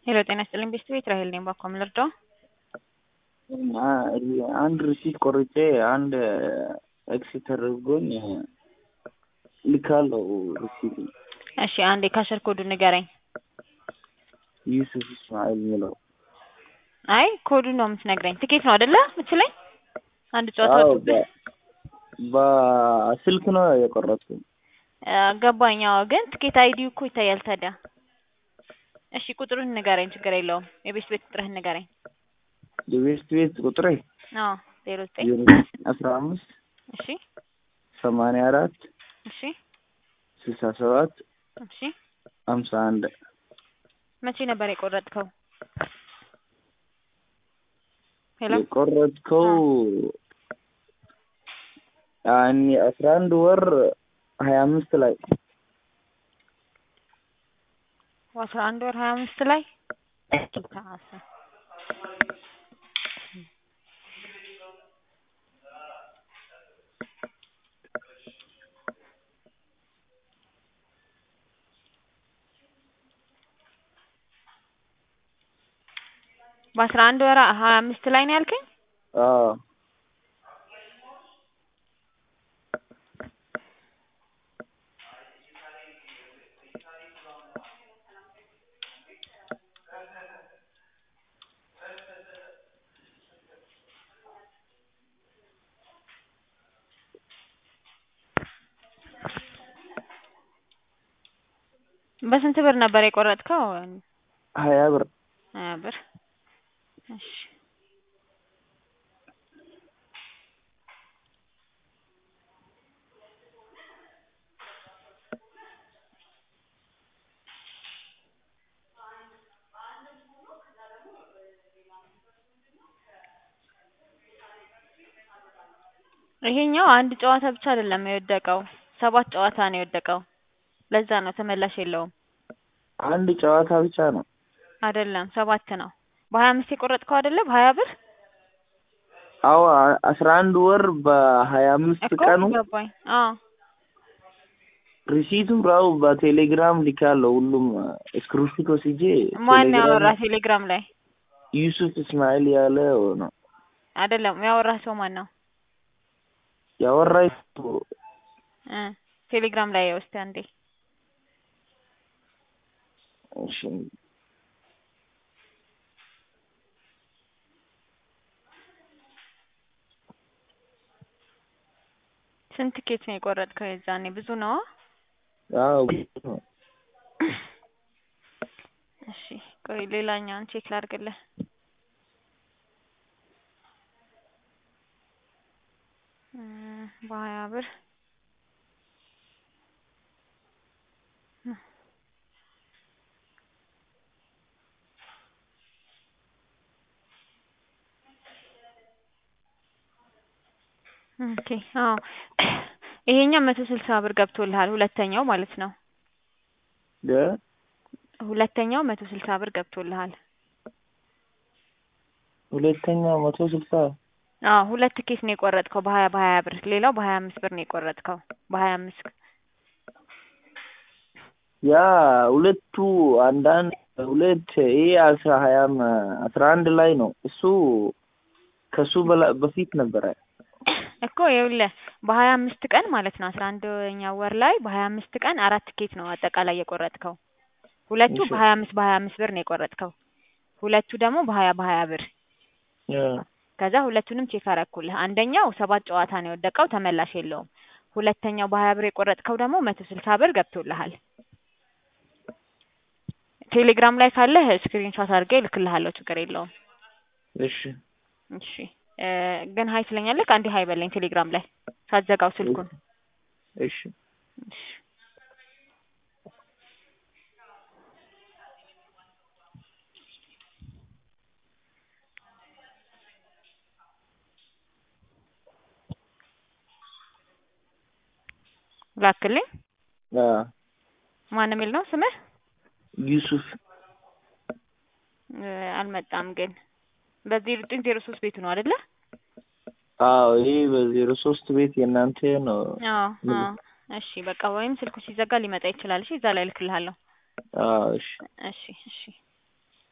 ሄሎ ጤና ይስጥልኝ ቤስት ቤት ራሄል ነኝ። ባኮ ምን ልርዳው? አንድ ሪሲት ቆርጬ አንድ ኤክስ ተደርጎኝ ልካለው ሪሲት እሺ አንዴ ካሸር ኮዱ ንገረኝ። ዩሱፍ እስማኤል የሚለው አይ ኮዱን ነው የምትነግረኝ። ትኬት ነው አይደለ ምትለኝ? አንድ ጨዋታ አዎ፣ ወጥቶብህ በ- በስልክ ነው የቆረጥኩኝ። ገባኝ። አዎ ግን ትኬት አይዲው እኮ ይታያል ታዲያ። እሺ ቁጥሩን ንገረኝ፣ ችግር የለውም። የቤስት ቤት ቁጥርህን ንገረኝ። የቤስት ቤት ቁጥሬ አዎ ዜሮ ዘጠኝ ዜሮ አስራ አምስት እሺ ሰማንያ አራት እሺ ስልሳ ሰባት እሺ ሀምሳ አንድ መቼ ነበር የቆረጥከው? ሄሎ የቆረጥከው ያኔ አስራ አንድ ወር ሀያ አምስት ላይ አስራ አንድ ወር ሀያ አምስት ላይ ታሰ በአስራ አንድ ወር ሀያ አምስት ላይ ነው ያልከኝ? አዎ በስንት ብር ነበር የቆረጥከው? ሀያ ብር ሀያ ብር እሺ ይሄኛው አንድ ጨዋታ ብቻ አይደለም የወደቀው፣ ሰባት ጨዋታ ነው የወደቀው። ለዛ ነው ተመላሽ የለውም። አንድ ጨዋታ ብቻ ነው። አይደለም ሰባት ነው። በሀያ አምስት የቆረጥከው አይደለ? በሀያ ብር አዎ አ- አስራ አንድ ወር በሀያ አምስት እኮ ቀኑ ገባኝ። አዎ ሪሲቱም ራው በቴሌግራም ልካለሁ። ሁሉም ስክሪንሾት ወስጄ ማን ቴሌግራም ያወራ ቴሌግራም ላይ? ዩሱፍ እስማኤል ያለ ነው አይደለም ያወራ ሰው ማን ነው? ያወራ እ ቴሌግራም ላይ ውስጥ አንዴ እሺ ስንት ኬት ነው የቆረጥከው? የዛኔ ብዙ ነው። አዎ እሺ ቆይ ሌላኛውን ቼክ ላድርግልህ። እ በሀያ ብር ኦኬ አዎ ይሄኛው መቶ ስልሳ ብር ገብቶልሃል። ሁለተኛው ማለት ነው። ደ ሁለተኛው መቶ ስልሳ ብር ገብቶልሃል። ሁለተኛው መቶ ስልሳ አዎ ሁለት ኬስ ነው የቆረጥከው በሀያ በሀያ ብር። ሌላው በሀያ አምስት ብር ነው የቆረጥከው በሀያ አምስት ያ ሁለቱ አንዳንድ ሁለት ይሄ አስራ ሀያም አስራ አንድ ላይ ነው። እሱ ከሱ በላ በፊት ነበረ። እኮ ይኸውልህ በሀያ አምስት ቀን ማለት ነው አስራ አንደኛው ወር ላይ በሀያ አምስት ቀን አራት ኬት ነው አጠቃላይ የቆረጥከው። ሁለቱ እሺ። በሀያ አምስት በሀያ አምስት ብር ነው የቆረጥከው። ሁለቱ ደግሞ በሀያ በሀያ ብር ያ ከዛ ሁለቱንም ቼክ አረኩልህ። አንደኛው ሰባት ጨዋታ ነው የወደቀው ተመላሽ የለውም። ሁለተኛው በሀያ ብር የቆረጥከው ደግሞ መቶ ስልሳ ብር ገብቶልሃል። ቴሌግራም ላይ ካለህ ስክሪንሾት አድርጌ እልክልሃለሁ፣ ችግር የለውም። እሺ እሺ እ ግን ሀይ ትለኛለህ። አንዴ ሀይ በለኝ ቴሌግራም ላይ ሳትዘጋው ስልኩን። እሺ እሺ ላክልኝ። አ ማን የሚል ነው ስምህ? ዩሱፍ እ አልመጣም ግን በዚህ ዘጠኝ ዜሮ ሶስት ቤቱ ነው አይደለ? አዎ ይሄ በዜሮ ሶስት ቤት የእናንተ ነው። አዎ ምን? አዎ እሺ በቃ ወይም ስልኩ ሲዘጋ ሊመጣ ይችላል። እሺ እዛ ላይ እልክልሃለሁ። አዎ እሺ እሺ እሺ